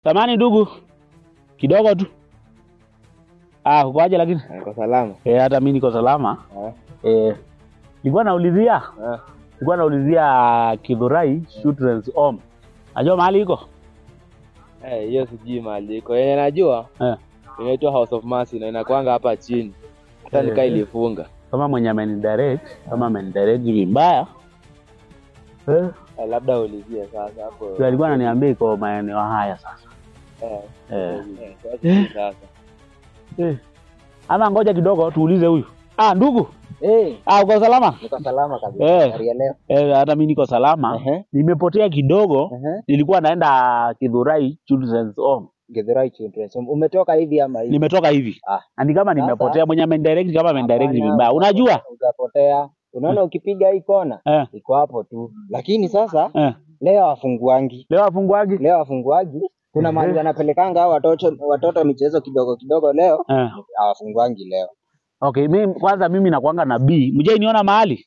Samani ndugu, kidogo tu. Ah, ukoaje lakini? Niko salama. Eh, hata mimi niko salama. Eh. Eh, nilikuwa naulizia, Eh. nilikuwa naulizia Kidhurai Children's Home. Najua mahali iko? Eh, hiyo sijui mahali iko. Yenye najua Eh. inaitwa House of Mercy na inakwanga hapa chini. Hata Eh. nikaa ilifunga. Kama mwenye amenidirect, kama amenidirect vibaya. Eh, Eh, labda ulizie sasa hapo. ndio alikuwa ananiambia iko maeneo haya sasa. Eh. Eh. Eh, sasa sijui sasa. Eh. Ama ngoja kidogo tuulize huyu. Ah, ndugu. Eh, Ah, uko salama? niko salama kabisa. Eh. Habari ya leo. Eh, hata mimi niko salama. Ehe. Nimepotea kidogo. Ehe. Nilikuwa naenda Kidhurai Children's Home. Githurai Children's Home. Umetoka hivi ama hivi? Nimetoka hivi. Ah. Na ni kama Sasa- nimepotea mwenye amenidirect kama amenidirect Hapana, vibaya. Unajua? Ukapotea. Unaona ukipiga hii kona Eh, iko hapo tu. Lakini sasa eh. leo wafunguangi. Leo afunguaji? Leo wafunguaji. Kuna mahali Ehe. wanapelekanga hao watoto watoto michezo kidogo kidogo leo Eh. hawafunguangi leo. Okay, mimi kwanza mimi nakuanga na B. Mjai niona mahali?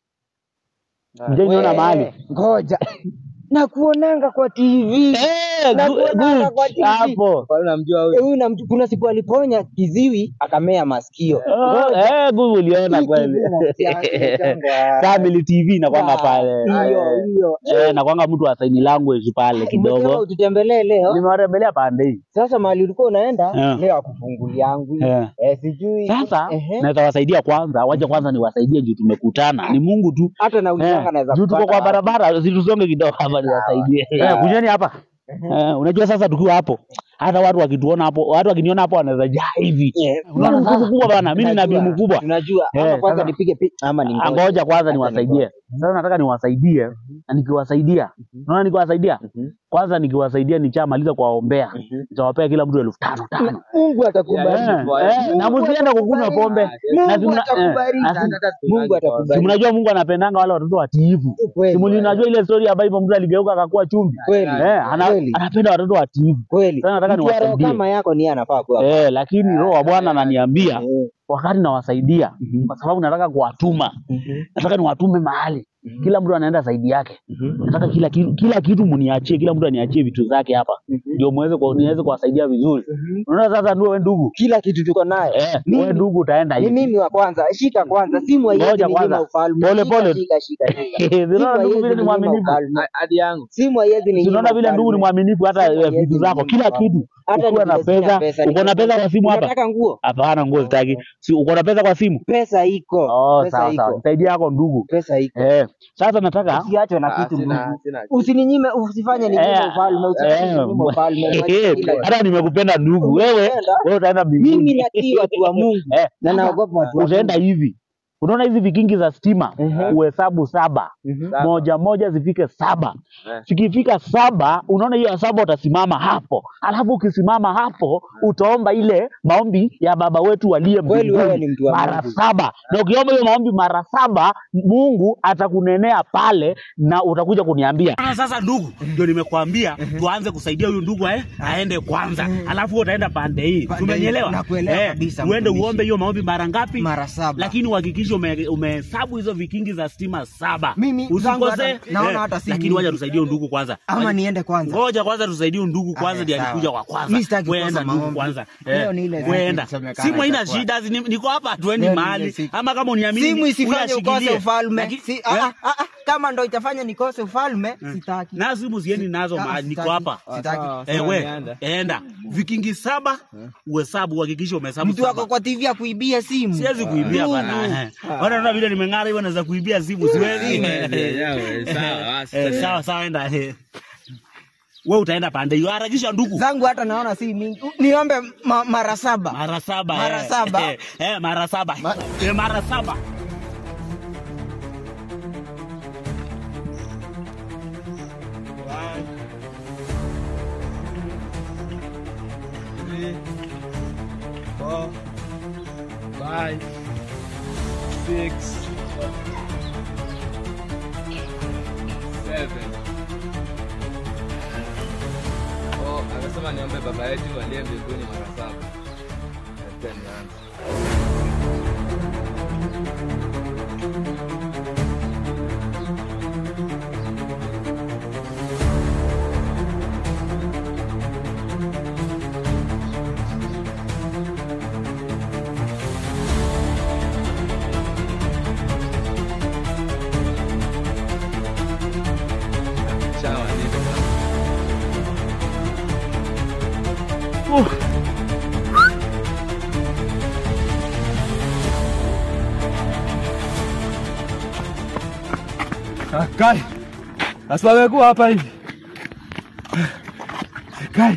Mjai niona We, mahali? Ngoja. Nakuonanga kwa TV. Eh, Nakuonanga good. kwa TV. Hapo. Kwa unamjua huyu? Huyu namjua kuna siku aliponya kiziwi akamea masikio. Oh, eh, good uliona Hii kweli. TV inahusiana- Family TV nakwanga pale. Hiyo hiyo. Eh, nakwanga mtu wa sign language pale Umesema kidogo. ututembelee leo. Nimewatembelea pande hii. Sasa mahali ulikuwa unaenda Eh. leo akufunguliangu. Eh. Eh, sijui. Sasa Ehe. naweza wasaidia kwanza, wacha kwanza niwasaidie juu tumekutana. Ni Mungu tu. hata na ulizanga Eh, naweza juu tuko kupata kwa wapi. barabara, situsonge kidogo hapa niwasaidie. Sawa. Eh, kujeni hapa. Eh, unajua sasa tukiwa hapo hata watu wakituona hapo, watu wakiniona hapo wanaweza jaa hivi. Eh, Unaona mtu mkubwa bana, mimi nina Tunajua, bimu kubwa. Tunajua. Ama Eh, kwanza sasa- nipige picha ama ni Ah, Ngoja kwanza niwasaidie. niwasaidie. Sasa nataka niwasaidie na nikiwasaidia, unaona nikiwasaidia kwanza, nikiwasaidia nichamaliza kuwaombea, nitawapea kila mtu elfu tano tano. Mungu atakubariki. Eh, eh, na msiende kukunywa pombe. Na Mungu simna- atakubariki. eh, na si- Mungu Si atakubariki. mnajua Mungu anapendanga wale watoto watiifu. Kweli. Si mlinajua ile story ambayo hivyo mtu aligeuka akakuwa chumvi. Kweli. Eh, ana, Kweli. anapenda watoto watiifu. Kweli. Sasa nataka Mtu wa roho niwasaidie. kama yako ni yeye anafaa kuwa. Eh, lakini roho wa Bwana ananiambia Eh. wakati nawasaidia kwa sababu nataka kuwatuma. Nataka niwatume mahali. Kila mtu anaenda zaidi yake. Nataka kila kitu, kila kitu mniachie, kila mtu aniachie vitu zake hapa. Ndio muweze kwa niweze kuwasaidia vizuri. Unaona sasa ndio wewe ndugu. Kila kitu tuko nayo. Eh, Mimi- wewe ndugu utaenda Ni hivi. mimi wa kwanza. Shika kwanza. Simu haiwezi Ngoja ninyima kwanza. ufalme. Pole, Shika, pole. Shika shika shika. Unaona ndugu vile ni ninyima mwaminifu. ufalme. hadi yangu Simu haiwezi ninyima. Unaona vile ndugu ni ufalme. mwaminifu hata Simu eh, haiwezi vitu zako, ninyima kila ufalme. kitu. Hata Ukiwa na nikisema pesa, pesa, uko na pesa kwa simu hapa? Unataka nguo? Hapana, nguo sitaki. Si uko na pesa kwa simu? Pesa iko. Oh, Pesa sawa sawa. iko. Nisaidie yako ndugu. Pesa iko. Eh, sasa nataka Usiachwe na Ah, kitu sina ndugu. sina Usininyime, usifanye ninyime Eh, ufalme, usifanye eh, ninyime ufalme. mwache kila kitu. hata nimekupenda ndugu. Wewe Umependa? wewe utaenda mbinguni. Mimi natii watu wa Mungu Eh, na naogopa watu wa utaenda hivi. Unaona hizi vikingi za stima Ehe. uhesabu saba Mhm. Saba. moja moja zifike saba Eh. zikifika saba unaona hiyo ya saba utasimama hapo alafu ukisimama hapo utaomba ile maombi ya baba wetu aliye Kweli wewe mbinguni ni mtu wa mara Mungu. saba na ukiomba hiyo maombi mara saba mungu atakunenea pale na utakuja kuniambia sasa ndugu ndio nimekuambia tuanze kusaidia huyu ndugu eh, aende kwanza alafu utaenda pande hii Pande hii. umenielewa Nakuelewa kabisa, uende mtumishi. uombe hiyo maombi mara ngapi Mara saba. lakini uhakikishe ume- umehesabu hizo vikingi za stima saba Mimi, zangu usikose hata- naona hata si lakini mingi. wacha tusaidie huyu ndugu kwanza Ama niende kwanza. ngoja kwanza tusaidie huyu ndugu kwanza Aya, ndiye sawa. alikuja wa kwanza Mimi sitaki Wewe kukosa enda ndugu maombi. kwanza Leo ni ile Wewe siku enda isemekana simu haina itakuwa. shida ni- niko hapa hatuendi Leo ni ile mahali siku. ama kama uniamini Simu isifanye uyashikilie. ukose ufalme. Laki- Si, Eh? ah, ah, ah, ah, kama ndo itafanya nikose ufalme, sitaki. na simu siendi nazo Ah, mahali niko sitaki. hapa Sitaki. Sawa, Eh, sawa, we niende. enda vikingi saba uhesabu uhakikishe umehesabu Mtu wako saba kwa TV akuibia simu. siwezi kuibia Ndugu. bana eh. Bwana, unaona vile nimeng'ara hivyo naweza kuibia simu siwezi sawa, basi. Eh, sawa sawa enda eh. we utaenda pande hiyo harakisha ndugu Zangu hata naona si mingi. Niombe ma, mara saba. mara saba Mara eh. saba. eh, eh, mara saba Ma- eh, mara saba Three, four, five, six, seven. Oh, amesema niombe baba yetu aliye mbinguni mara saba. Acha nianze. Ah, Kai. Sasa wamekuwa hapa hivi. Kai.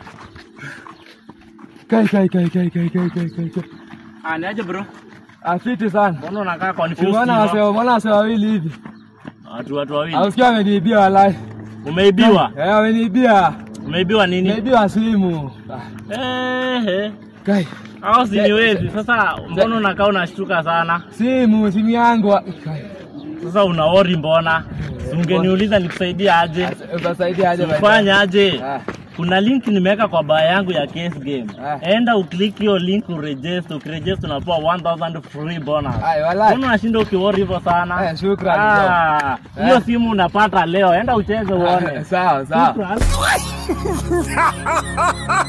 Kai kai kai kai kai kai kai kai. kai. Ah, ni aje bro? Afiti sana. Mbona unakaa confused? Umeona hivyo? wase umeona wase wawili hivi. Watu watu wawili. Ausikia ameniibia walai. Umeibiwa? Eh, ameniibia. Umeibiwa nini? Ameibiwa simu. Ah, Eh, eh. Kai. Hao si ni wezi. Sasa mbona unakaa unashtuka sana? Simu, simu yangu. Kai. Sasa una worry mbona? Si Ungeniuliza nikusaidie aje? Utasaidia aje basi? Fanya aje? Ah. Kuna link nimeweka kwa baa yangu ya case game. Ah. Enda uklik hiyo link uregister, ukiregister unapewa 1000 free bonus. Ai, walai. Mbona unashinda ukiworry hivyo sana? Eh, shukrani, Ah, bro. hiyo Eh. simu unapata leo. Enda ucheze uone. Sawa, sawa. Shukran.